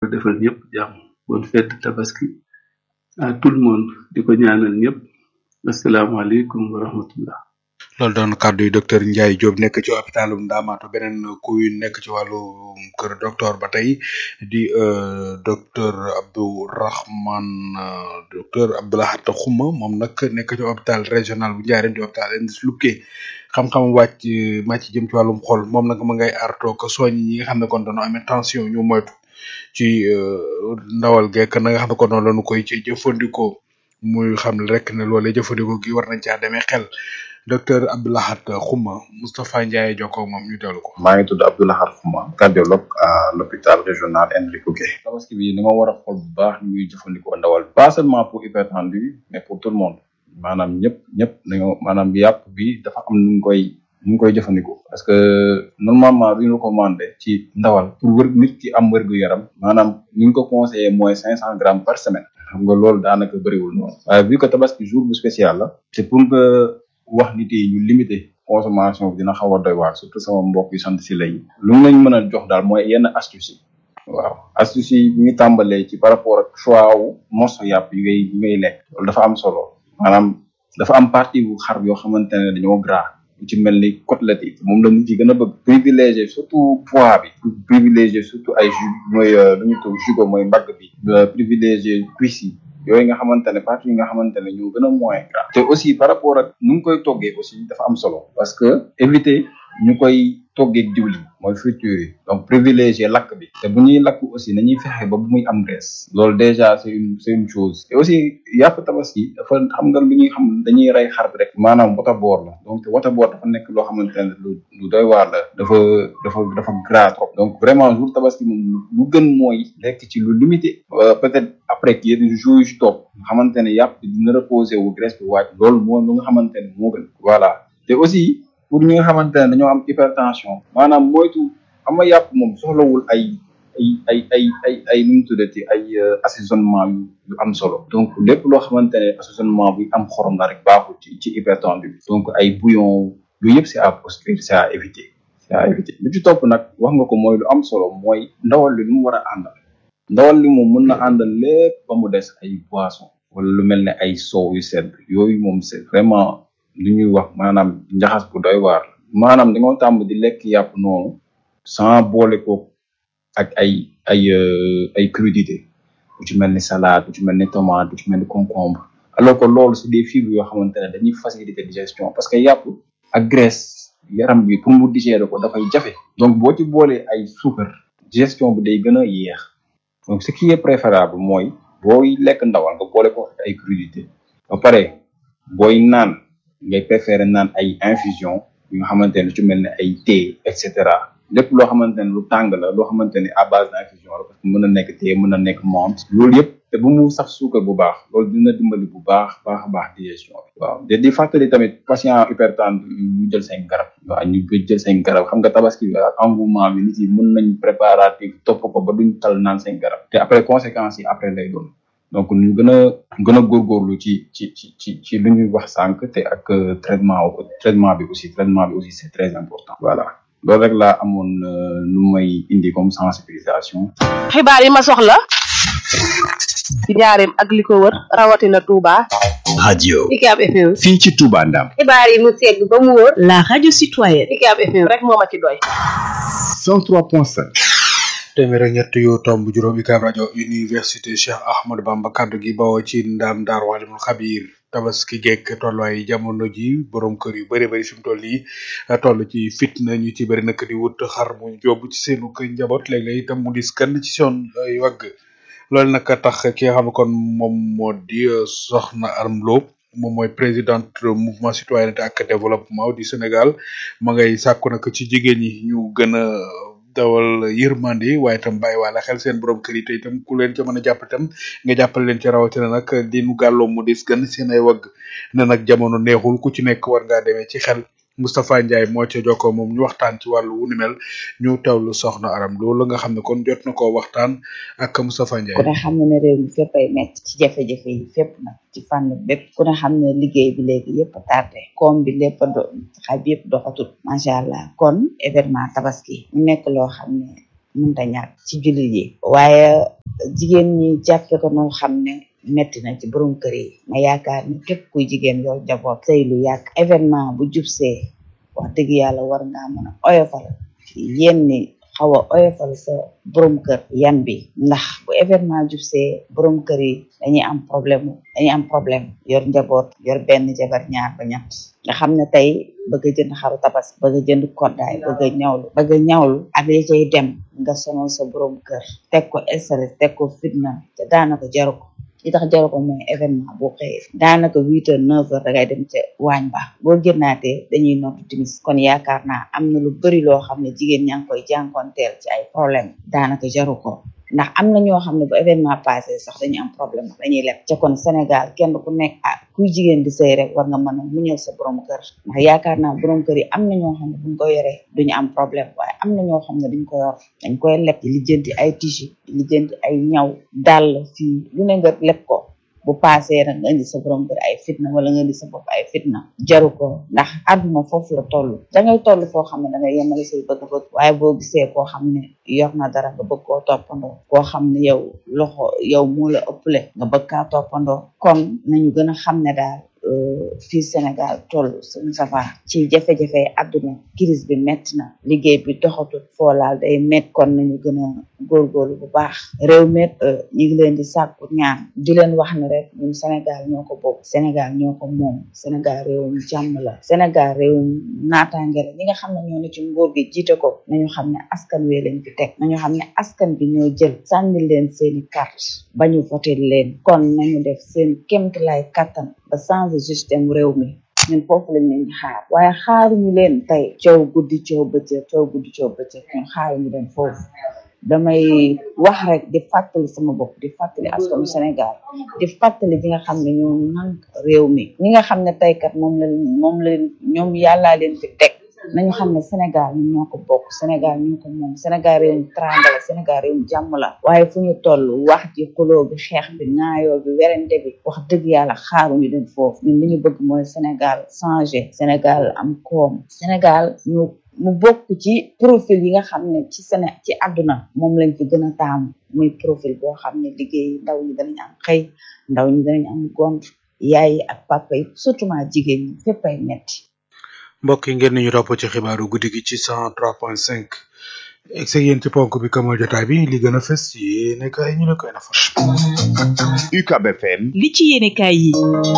defal ñëpp jàmm bonne fête tabaski à tout le monde di ko ñaanal ñëpp asalaamaaleykum wa rahmatullah loolu doon kàddu yi docteur Ndiaye Diop nekk ci hôpitalu Ndamatou beneen kuy nekk ci wàllu kër docteur ba tey di docteur Abdourahman docteur Abdoulahat Xuma moom nag nekk ci hôpital régional bu Ndiarème di hôpital Indus Luque xam-xam wàcc màcc jëm ci wàllum xol moom nag ma ngay artoo ko soñ ñi nga xam ne kon dañoo amee tension ñu moytu ci ndawal gekk na nga xam ne kon noonu lañu koy ci jëfandikoo muy xam ne rek ne loolee jëfandikoo gi war nañ caa demee xel docteur Abdoulahat Xuma Moustapha Ndiaye jokkoo moom ñu teewlu ko. maa ngi tudd Abdoulahat Xuma cardiologue à l'hôpital régional Henri Coquet. tabaski bi ni ma war a xool bu baax ñuy jëfandikoo ndawal pas seulement pour hypertendu mais pour tout le monde maanaam ñëpp ñëpp dañoo maanaam yàpp bi dafa am nu ñu koy nu ñu koy jëfandikoo. parce que normalement lu ñu recommandé ci ndawal pour wër nit ki am wërgu yaram maanaam ni ñu ko conseillé mooy cinq cent grammes par semaine. xam nga loolu daanaka bëriwul noonu. waaye vu que tabaski jour bu spécial la. c'est pour que wax nit yi ñu limiter consommation bi dina xaw a doy waar surtout sama mbokk yu sant si lay lu mu lañ mën a jox daal mooy yenn astuce yi waaw astuce yi ñu tàmbalee ci par rapport ak choix wu morceau yàpp yi ngay yi ngay lekk loolu dafa am solo maanaam dafa am partie bu xar yoo xamante ne dañoo gras lu ci mel ni côtelette yi moom la nit yi gën a bëgg privilégier surtout poids bi privilégier surtout ay jus mooy lu ñu tudd jugo mooy mbagg bi privilégier cuisse yi yooyu nga xamante ne parties yi nga xamante ne ñoo gën a moins gras te aussi par rapport ak nu ngi koy toggee aussi dafa am solo parce que éviter ñu koy toggee diwlin mooy friture yi donc privilégier lakk bi te bu ñuy lakk aussi nañuy fexe ba bu muy am graisse loolu déjà c'est une c'est une chose et aussi yàpp tabaski dafa xam nga lu ñuy xam dañuy rey xar bi rek maanaam wata boor la donc wata boor dafa nekk loo xamante ne lu lu doy waar la dafa dafa dafa gras trop donc vraiment jour tabaski moom lu gën mooy lekk ci lu limité peut-être après ki yenn jours yu ci topp nga xamante ne yàpp bi dina reposer wu graisse bi wàcc loolu moo lu nga xamante ne moo gën voilà te aussi pour ñi nga xamante ne dañoo am hypertension maanaam moytu xam nga yàpp moom soxlawul ay ay ay ay ay ay nu mu tuddati ay assaisonnement yu yu am solo donc lépp loo xamante ne assaisonnement bu am xorom la rek baaxul ci ci hypertendu bi donc ay bouillon yooyu yëpp c'est à proscrire c'est à éviter c'est à éviter lu ci topp nag wax nga ko mooy lu am solo mooy ndawal li lu mu war a àndal ndawal li moom mën na àndal lépp ba mu des ay boisson wala lu mel ne ay soow yu sedd yooyu moom c'est vraiment lu ñuy wax maanaam njaxas bu doy waar maanaam da nga tàmm di lekk yàpp noonu sans boole ko ak ay ay ay crudité bu ci mel ni salade bu ci mel ni tomate bu ci mel ni concombre alors que loolu c'est des fibres yoo xamante ne dañuy faciliter digestion parce que yàpp ak graisse yaram bi pour mu digérer ko dafay jafe donc boo ci boolee ay suukar digestion bi day gën a yéex donc ce qui est préférable mooy booy lekk ndawal nga boole ko ak ay crudité ba pare booy naan ngay préférer naan ay infusion yu nga xamante ne lu ci mel ne ay thé et cetera lépp loo xamante ne lu tàng la loo xamante ne à base d'infusion la parce que mën na nekk thé mën na nekk menthe loolu yëpp te bu mu saf suukar bu baax loolu dina dimbali bu baax baax a baax digestion bi waaw te di fàttali tamit patient hypertendu ñu jël seen garab waaw ñu jël seen garab xam nga tabaski bi ak engouement bi nit yi mën nañ préparatif topp ko ba duñ tal naan seen garab te après conséquences yi après lay doon donc ñu gën a gën a góorgóorlu ci ci ci ci ci lu ñuy wax sànq te ak traitement traitement bi aussi traitement bi aussi c'est très important voilà loolu rek laa amoon lu may indi comme sensibilisation xibaar yi ma soxla ci njaareem ak li ko wër rawatina Touba. radio UCAB FM. fii ci Touba Ndam xibaar yi mu segg ba mu wóor. la radio citoyenne. UCAB FM rek moo ma ci doy. 103.5 téeméer ak ñett yu tomb juróom UCAB rajo université Cheikh Ahmadou Bamba kaddu gi bawoo ci ndam daar walimul xabiir tabaski gekk tolluwaay jamono ji borom kër yu bëri bëri fi mu toll nii toll ci fitna ñu ci bëri nak di wut xar mu jóobu ci seenu kër njaboot léeg-léeg itam mu dis kan ci son ay wagg loolu nag tax ki nga xam ne kon moom moo di soxna Arame Lo moom mooy présidente mouvement citoyenneté ak développement du Sénégal ma ngay sàkku nag ci jigéen ñi ñu gën a dawal yërmande waaye itam bàyyi waale xel seen borom kër yi te itam ku leen ca mën a jàpp itam nga jàppale leen ci rawatina nag di nu gàlloo mu dis gën seen ay wagg ne nag jamono neexul ku ci nekk war ngaa demee ci xel Moustapha Ndiaye moo ca jokkoo moom ñu waxtaan ci wàllu wu ni mel ñu tawlu soxna Aram loolu nga xam ne kon jot na koo waxtaan ak Moustapha ku Ndiaye. ne xam ne ne réew mi fépp ay metti ci jafe-jafe yi fépp nag ci fànn bépp ku ne xam ne liggéey bi léegi yëpp a tardé koom bi lépp a do xay bi yëpp doxatul macha allah kon événement tabaski mu nekk loo xam ne mënta ñàkk ci jullit yi waaye jigéen ñi jàppe ko noo xam ne metti na ci borom kër yi ma yaakaar ni képp kuy jigéen yow jaboot sëy lu yàgg événement bu jubsee wax dëgg yàlla war ngaa mën a oyofal yenn ni xaw a oyofal sa borom kër yan bi ndax bu événement jubsee borom kër yi dañuy am problème dañuy am problème yor njaboot yor benn jabar ñaar ba ñett nga xam ne tey bëgg a jënd xaru tabas bëgg a jënd koddaay bëgg a ñawlu bëgg a ñawlu ak li cay dem nga sonal sa borom kër teg ko stress teg ko fitna te daanaka jaru ko li tax jaru ko mooy événement boo xëyee daanaka huit heures neuf heures dangay dem ca waañ ba boo génnaatee dañuy noddu timis kon yaakaar naa am na lu bari loo xam ne jigéen ñaa ngi koy jànkonteel ci ay problème daanaka jaru ko ndax am na ñoo xam ne bu événement passé sax dañuy am problème dañuy leb ca kon Sénégal kenn ku nekk ah kuy jigéen di sëy rek war nga mën a muñal sa borom kër ndax yaakaar naa borom kër yi am na ñoo xam ne buñ ko yoree duñu am problème waaye am na ñoo xam ne duñ ko yor dañ koy leb di lijjanti ay tissu di lijjanti ay ñaw dàll fii lu ne nga leb ko bu paasee nag nga indi sa borom kër ay fitna wala nga indi sa bopp ay fitna jaru ko ndax àdduna foofu la toll dangay toll foo xam ne dangay yemale say bëgg-bëgg waaye boo gisee koo xam ne yor na dara nga bëgg koo toppandoo koo xam ne yow loxo yow moo la ëpple nga bëgg kaa toppandoo kon nañu gën a xam ne daal fii Sénégal toll suñu safa ci jafe-jafe àdduna crise bi metti na liggéey bi doxatut foo laal day met kon nañu gën a góorgóorlu bu baax réew met ñu ngi leen di sàkku ñaan di leen wax ne rek ñun Sénégal ñoo ko bokk Sénégal ñoo ko moom Sénégal réewum jàmm la Sénégal réewum naataange la ñi nga xam ne ñoo ne ci nguur gi jiite ko nañu xam ne askan wi leen fi teg nañu xam ne askan bi ñoo jël sànni leen seeni carte ba ñu voté leen kon nañu def seen kémtalaay kattan ba changer système réew mi ñun foofu lañ leen di xaar waaye xaaruñu leen tey coow guddi coow bëccëg coow guddi coow bëccëg ñun xaaruñu leen foofu damay wax rek di fàttali sama bopp di fàttali askanu Sénégal di fàttali ñi nga xam ne ñoo nank réew mi ñi nga xam ne tey kat moom la moom la ñoom yàllaa leen fi teg nañu xam ne Sénégal ñun ñoo ko bokk Sénégal ñoo ko moom Sénégal réewum tranga la Sénégal réewum jàmm la waaye fu ñu toll wax ji xuloo bi xeex bi naayoo bi werante bi wax dëgg yàlla xaaruñu dem foofu ñun li ñu bëgg mooy Sénégal changé Sénégal am koom Sénégal ñu mu bokk ci profil yi nga xam ne ci Séné ci àdduna moom lañ fi gën a taamu muy profil boo xam ne liggéey ndaw ñi danañ am xëy ndaw ñi danañ am gont yaay yi ak papa yi surtout ma jigéen ñi fépp ay metti mbokk yi ngeen ñu topp ci xibaaru guddi gi ci cent trois point cinq egg seeg yéen ci ponk bi kamal jotaay bi li gën a fës yi nekk ay ñu la koy nafar UCAB FM li ci yéenekaay yi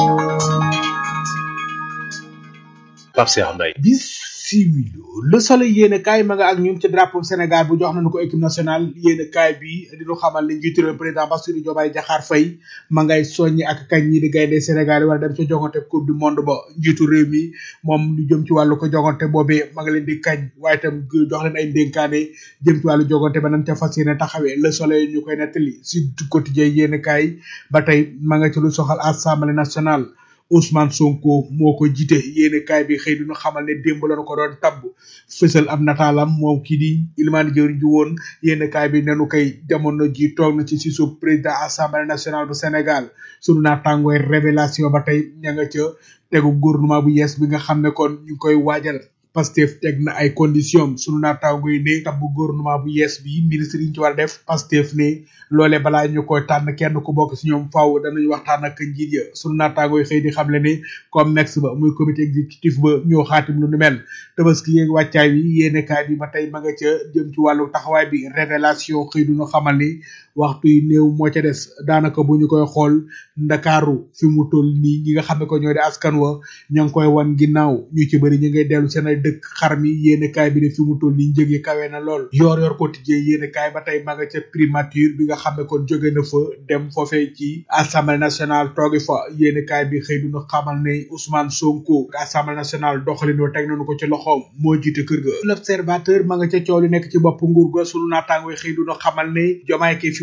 Pape Cheikh Mbaye bisimilu le soleil yéen kaay ma nga ak ñun ci drapeau Sénégal bu jox nañu ko équipe nationale yéen kaay bi di ñu xamal ne njiitu réew président Bassirou Diomaye Diakhar Faye ma ngay soññi ak kañ ñi di gaynde Sénégal yi war a dem ca jogante coupe du monde ba njiitu réew mi moom lu jëm ci wàllu ko jogante boobee ma nga leen di kañ waaye itam jox leen ay ndénkaane jëm ci wàllu jogante ba nañ ca fas yéene taxawee le soleil ñu koy nettali si quotidien yéen kaay ba tey ma nga ci lu soxal assemblée nationale Ousmane Sonko moo ko jiite yéene kaay bi xëy duñu xamal ne démb lañu ko doon tabb fësal am nataalam moom kii di ilmaani jëwriñ ji woon yéene kaay bi nenu koy jamono ji toog na ci si suuf président assemblée nationale bu Sénégal sunu naatàngooy révélation ba tey ña nga ca tegu gouvernement bu yees bi nga xam ne kon ñu ngi koy waajal Pastef teg na ay conditions sunu naataango yi ne tabbu gouvernement bu yees bi ministre yi ñu ci war a def Pastef ne loolee balaa ñu koy tànn kenn ku bokk si ñoom faaw danañ waxtaan ak njiit ya sunu naataango yi xëy di xamle ne comme mex ba muy comité exécutif ba ñoo xaatim lu nu mel tabaski yeeg wàccaay wi yéene kaay bi ba tey ma nga ca jëm ci wàllu taxawaay bi révélation xëy du ñu xamal ni waxtu yi néew moo ca des daanaka bu ñu koy xool ndakaaru fi mu toll nii ñi nga xam ne ko ñoo di askan wa ña ngi koy wan ginnaaw ñu ci bëri ñu ngay dellu seen ay dëkk xar mi yéene kaay bi ne fi mu toll nii njëg yi kawe na lool yor yor quotidien yéene kaay ba tey ma nga ca primature bi nga xam ne kon jóge na fa dem foofee ci assemblée nationale toogi fa yéene kaay bi xëy duñu xamal ne Ousmane Sonko assemblée nationale doxalin wa teg nañu ko ci loxoom moo jiite kër ga l'observateur ma nga ca coow li nekk ci bopp nguur ga sunu naataango xëy duñu xamal ne jomaay ke fi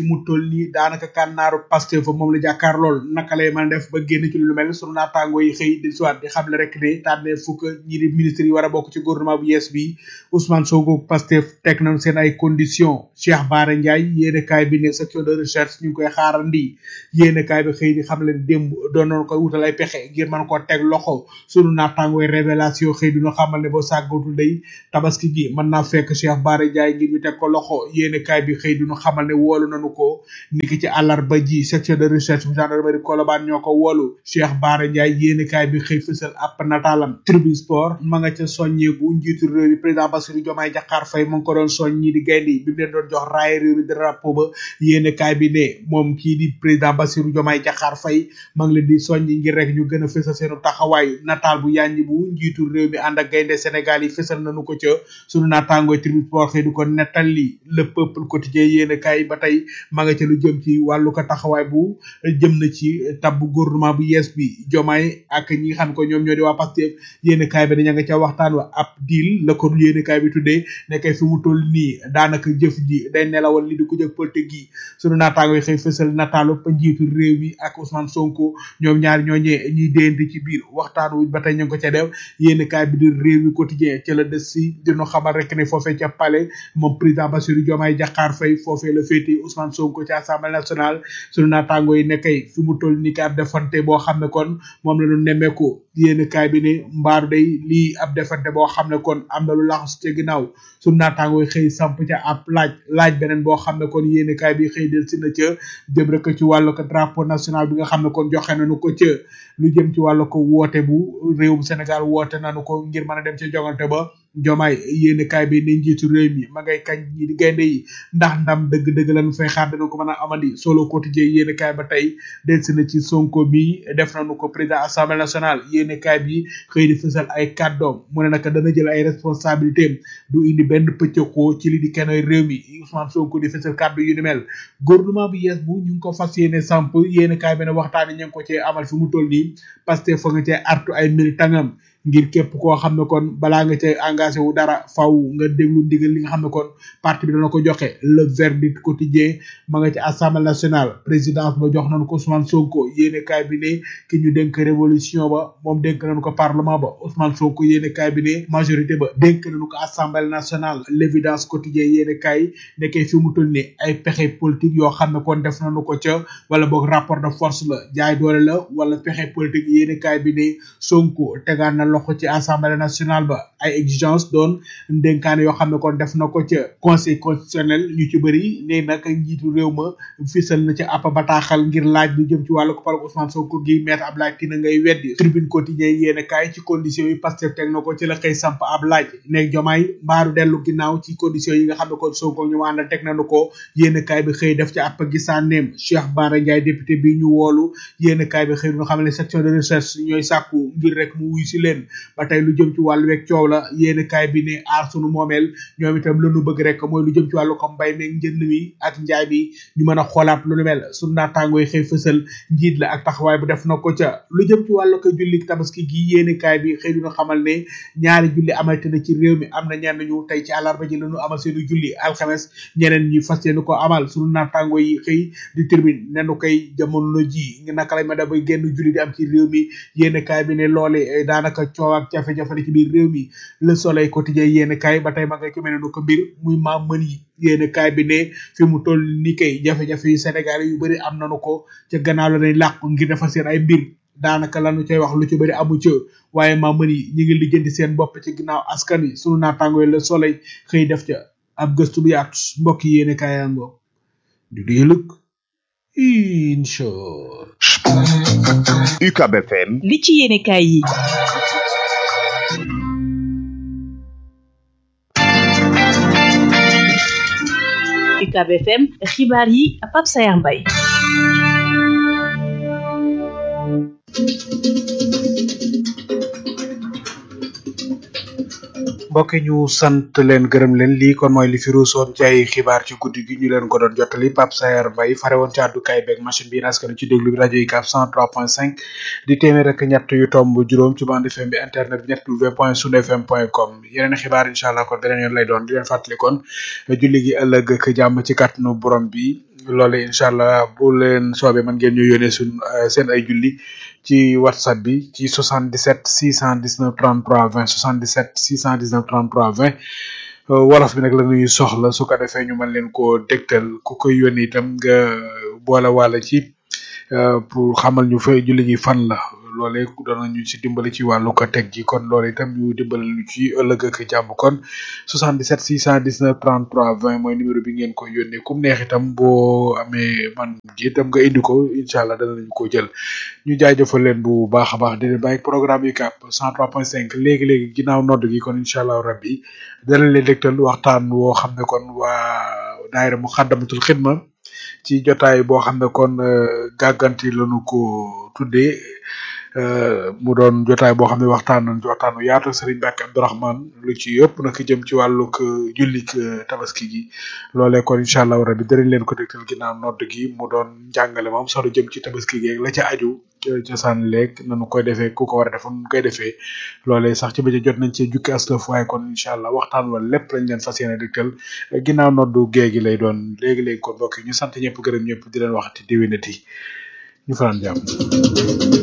fi mu toll nii daanaka kànnaaru Pastef fa moom la jàkkaar lool naka lay mën a def ba génn ci lu mel sunu naataango yi xëy di siwaat di xamle rek ne tànnee fukk ñi di ministre yi war a bokk ci gouvernement bu yees bi Ousmane Sonko Pastef teg nañ seen ay conditions Cheikh Bara Ndiaye yéene kaay bi ne section de recherche ñu ngi koy xaarandi yéene kaay bi xëy di xam leen démb doon nañ koy wutal ay pexe ngir mën koo teg loxo sunu naataango yi révélation xëy duñu xamal ne boo sàggatul day tabaski gi mën naa fekk Cheikh Bara Ndiaye ngir ñu teg ko loxo yéene kaay bi xëy duñu xamal ne woolu nañu ko niki ci àllarba ji section de recherche bu gendarmerie Colobane ñoo ko woolu Cheikh Bara Ndiaye yéene kaay bi xëy fësal ab nataalam tribune sport ma nga ca soññeeku njiitu réew mi président Bassirou Diomaye Diakhar Faye mu ngi ko doon soñ ñi di gaynde bi mu leen doon jox raaya réew mi drapeau ba yéene kaay bi ne moom kii di président Bassirou Diomaye Diakhar Faye ma ngi leen di soññi ngir rek ñu gën a fësal seenu taxawaay nataal bu yàññi bu njiitu réew mi ànd ak gaynde Sénégal yi fësal nañu ko ca sunu naataangooy tribune sport xëy du ko nettali le peuple quotidien yéene kaay ba tey ma nga ca lu jëm ci wàllu ko taxawaay bu jëm na ci tabbu gouvernement bu yees bi jomaay ak ñi nga xam ko ñoom ñoo di waa Pastef yéene kaay bi daña nga ca waxtaan wa ab deal la ko yéene kaay bi tuddee nekkay fi mu toll nii daanaka jëf ji day nelawal li di ko jëf politique gi sunu naataango yi xëy fësal nataalu pa njiitu réew mi ak Ousmane Sonko ñoom ñaar ñooñee ñuy déyante ci biir waxtaan wu ba tey ñu ngi ko ca def yéene kaay bi di réew mi quotidien ca la des si dinu xamal rek ne foofee ca palais moom président Bassirou Diomaye Diakhar Faye foofee la féete Ousmane Sonko ci assemblée nationale sunu naataango yi nekkay fi mu toll nii ka ab defante boo xam ne kon moom la ñu nemmeeku yéen kaay bi ne mbaaru day lii ab defante boo xam ne kon am na lu laxas ca ginnaaw sunu naataango yi xëy samp ca ab laaj laaj beneen boo xam ne kon yéen kaay bi xëy del si na ca jëm rek ci wàllu ko drapeau national bi nga xam ne kon joxe nañu ko ca lu jëm ci wàllu ko woote bu réewum Sénégal woote nañu ko ngir mën a dem ca jogante ba jomaay yéene kaay bi ne njiitu réew mi ma ngay kañ ñi di gaynde yi ndax ndam dëgg-dëgg lañu fay xaar dana ko mën a amandi solo quotidien yéene kaay ba tey delsi na ci sonko bi def nañu ko président assemblée nationale yéene kaay bi xëy di fësal ay kàddoom mu ne naka dana jël ay responsabilité du indi benn pëccëxoo ci li di kenn réew mi Ousmane Sonko di fësal kàddu yu ni mel gouvernement bu yees bu ñu ngi ko fas yéene samp yéene kaay bi ne waxtaani ñu ngi ko cee amal fi mu toll nii parce que fa nga cee artu ay militangam ngir képp koo xam ne kon balaa nga cay engagé wu dara faw nga déglu ndigal li nga xam ne kon parti bi dana ko joxe le verdict quotidien ma nga ci assemblée nationale présidence ba jox nañu ko Ousmane Sonko yéene kaay bi ne ki ñu dénk révolution ba moom dénk nañu ko parlement ba Ousmane Sonko yéene kaay bi ne majorité ba dénk nañu ko assemblée nationale l'évidence quotidien yéene kaay nekkee fi mu toll ni ay pexe politique yoo xam ne kon def nañu ko ca wala boog rapport de force la jaay doole la wala pexe politique yéene kaay bi ne Sonko tegaan na loxo ci assemblée nationale ba ay exigence doon ndénkaane yoo xam ne kon def na ko ca conseil constitutionnel ñu ci bëri ne nag njiitu réew ma fisal na ca app bataaxal ngir laaj lu jëm ci wàllu ko park Ousmane Sonko gi maître Abdoulaye Tine ngay weddi tribune quotidien yéene kaay ci conditions yi Pastef teg na ko ci la xëy samp ab laaj nekk jomaay mbaaru dellu ginnaaw ci conditions yi nga xam ne kon Sonko ñu àndal teg nañu ko yéene kaay bi xëy def ci app gisaaneem Cheikh Bara Ndiaye député bi ñu woolu yéene kaay bi xëy ñu xam ne section de recherche ñooy sàkku ngir rek mu wuy si leen ba tey lu jëm ci wàllu weeg coow la yéeni kaay bi ne aar sunu moomeel ñoom itam lanu bëgg rek mooy lu jëm ci wàllu ko mbay meeg njënd mi ak njaay bi ñu mën a xoolaat lu nu mel sunu naataangoo yi xëy fësal njiit la ak taxawaay bu def na ko ca lu jëm ci wàllu ko julli tabaski gi yéeni kaay bi xëy dina xamal ne ñaari julli amalte na ci réew mi am na ñenn ñu tey ci àllarba ji lañu amal seenu julli alxames ñeneen ñi fas yéene ko amal sunu naataangoo yi xëy di termine nenu koy jamono ji naka lay ma da bay génn julli di am ci réew mi yéeni kaay bi ne loole daanaka coow ak jafe-jafe ci biir réew mi le soleil quotidien yéen kaay ba tey ma nga ci mel ne ko mbir muy maam mën yi yéen kaay bi ne fi mu toll ni kay jafe-jafe yi Sénégal yu bëri am nañu ko ca gannaaw la nañ làqu ngir defar seen ay mbir daanaka lanu cay wax lu ci bëri amu ca waaye maam mën yi ñi ngi lijjanti seen bopp ci ginnaaw askan wi sunu naataangoo le soleil xëy def ca ab gëstu bu yaatu mbokk yi yéen kaay yango du du yëlëg incha UCAB FM li ci yéene kaay yi UCAB FM xibaar yi Pape Sayar Mbaye mbokk ñu sant leen gërëm leen lii kon mooy li fi ruusoon ci ay xibaar ci guddi gi ñu leen ko doon jottali Pape Sayer Mbaye fare woon ci àddukaay beeg machine bi askan ci déglu bi rajo yi kaaf 103.5 di téeméer rek ñett yu tomb juróom ci bande FM bi internet bi ñett w point sud fm point com yeneen xibaar incha allah kon beneen yoon lay doon di leen fàttali kon julli gi ëllëg ak jàmm ci kàttanu borom bi loole incha allah bu leen soobee man ngeen ñu yónnee suñ seen ay julli ci whatsapp bi ci 77 619 33 20 77 619 33 20 wolof bi nag la ñuy soxla su ko defee ñu mën leen koo dégtal ku koy yónni itam nga boole wàlla ci pour xamal ñu fa julli gi fan la loolee doon nañu ci dimbali ci wàllu ko teg ji kon loolu itam ñu dimbali ñu ci ëllëg ak jàmm kon 77 619 33 20 mooy numéro bi ngeen ko yónnee kum neex itam boo amee man ji itam nga indi ko incha allah danañu ko jël ñu jaajëfal leen bu baax a baax di leen bàyyi programme yi kàpp 103.5 léegi léegi ginnaaw nodd gi kon incha allah rabbi danañ leen dégtal waxtaan woo xam ne kon waa daayira mu xaddamatul xidma ci jotaay boo xam ne kon gàgganti lañu ko tuddee mu doon jotaay boo xam ne waxtaan nañ ci waxtaanu yaatu Serigne Mbacke Abdourahmane lu ci yëpp nag jëm ci wàllug jullik tabaski gi loolee kon incha allah rabi danañ leen ko dégtal ginnaaw nodd gi mu doon njàngale moom solo jëm ci tabaski gi ak la ca aju cosaan leeg nanu koy defee ku ko war a def nu koy defee loolee sax ci bëccëg jot nañ cee jukki aslëf waaye kon incha allah waxtaan wala lépp lañ leen fas yéene dégtal ginnaaw noddu géegi lay doon léegi-léegi kon mbokk yi ñu sant ñëpp gërëm ñëpp di leen waxati déwénati ñu fanaan jàmm